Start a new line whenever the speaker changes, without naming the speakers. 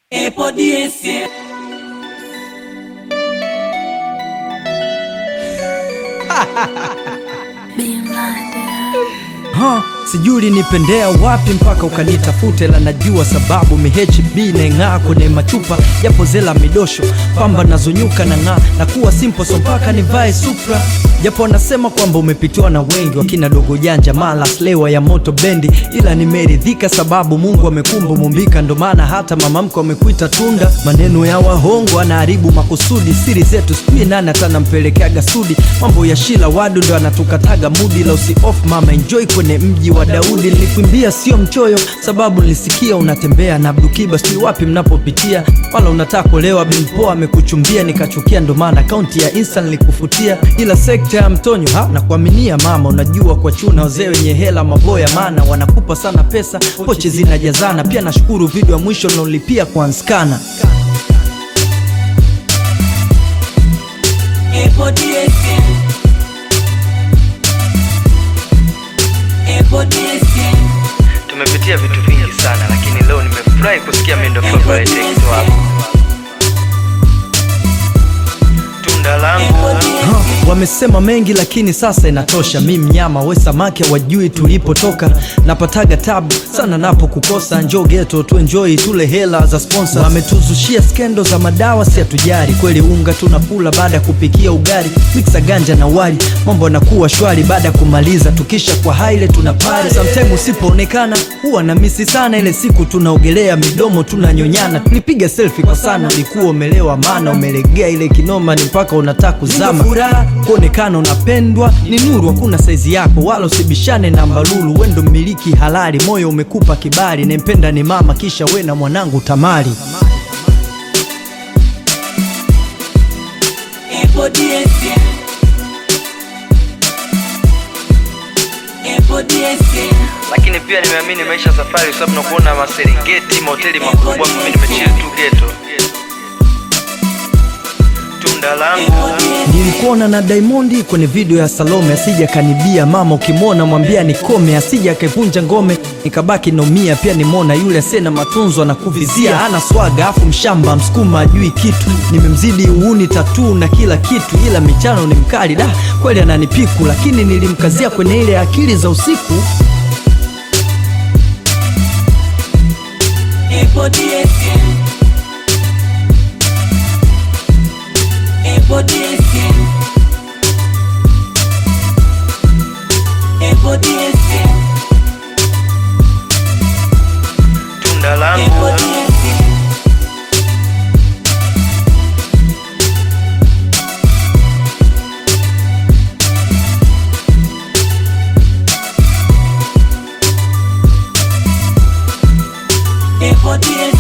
Epo DSM.
Ha, sijui ulinipendea wapi mpaka ukanitafute, la najua sababu mihb naing'aa kwenye machupa, japo zela midosho pamba nazonyuka na ng'aa na kuwa simple, so mpaka nivae supra, japo wanasema kwamba umepitiwa na wengi wakina dogo janja mala slewa ya moto bendi, ila nimeridhika sababu Mungu amekumba mumbika, ndo maana hata mama mko amekuita tunda. Maneno ya wahongo anaharibu makusudi, siri zetu sijui nani atanampelekeaga sudi, mambo ya shila wadu ndo anatukataga mudi, la usi off mama enjoy kwenye mji wa Daudi. Nilikuimbia sio mchoyo, sababu nilisikia unatembea na Abdukiba, sijui wapi mnapopitia, wala unataka kulewa bimpoa amekuchumbia, nikachukia, ndo maana akaunti ya Insta nilikufutia, ila sekta ya mtonyo ha na kuaminia mama, unajua kwa chuna wazee wenye hela maboya, maana wanakupa sana pesa, pochi zinajazana. Pia nashukuru video ya mwisho naolipia kwa Nskana.
Epo DSM. Epo DSM.
Tumepitia vitu vingi sana, lakini leo nimefurahi kusikia mendo favorite ex wako tunda langu
Epo DSM.
Wamesema mengi lakini sasa inatosha. Mi mnyama we samaki wajui tulipotoka, napataga tabu sana napo kukosa. Njo geto tu enjoy tule hela za sponsor. Wametuzushia skendo za madawa, si hatujari kweli. Unga tunakula baada ya kupikia ugali, mixa ganja na wali, mambo yanakuwa shwari baada ya kumaliza. Tukisha kwa haile tuna pale, sometime usipoonekana huwa na misi sana. Ile siku tunaogelea midomo tunanyonyana, tulipiga selfie kwa sana. Ulikuwa umelewa maana umelegea ile kinoma, ni mpaka unataka kuzama. Furaha kuonekana unapendwa ni nuru, hakuna saizi yako wala usibishane na mbalulu. Wendo mmiliki halali, moyo umekupa kibali, nempenda ni mama, kisha we na mwanangu Tamari.
Epo DSM. Epo DSM.
Lakini pia nimeamini maisha safari, kwa sababu nakuona maserengeti, mahoteli makubwa, mimi nimechill tu geto. Tunda langu Nilikuona na Diamond kwenye video ya Salome, asija kanibia mama, ukimwona mwambia nikome, asija akaivunja ngome, nikabaki nomia. Pia nimwona yule asiye na matunzo na kuvizia, ana swaga afu mshamba, msukuma ajui kitu, nimemzidi uuni tatu na kila kitu, ila michano ni mkali da kweli, ananipiku, lakini nilimkazia kwenye ile akili za usiku.
Epo DSM. Epo DSM. Epo DSM.
Tunda langu
Epo DSM. Epo DSM.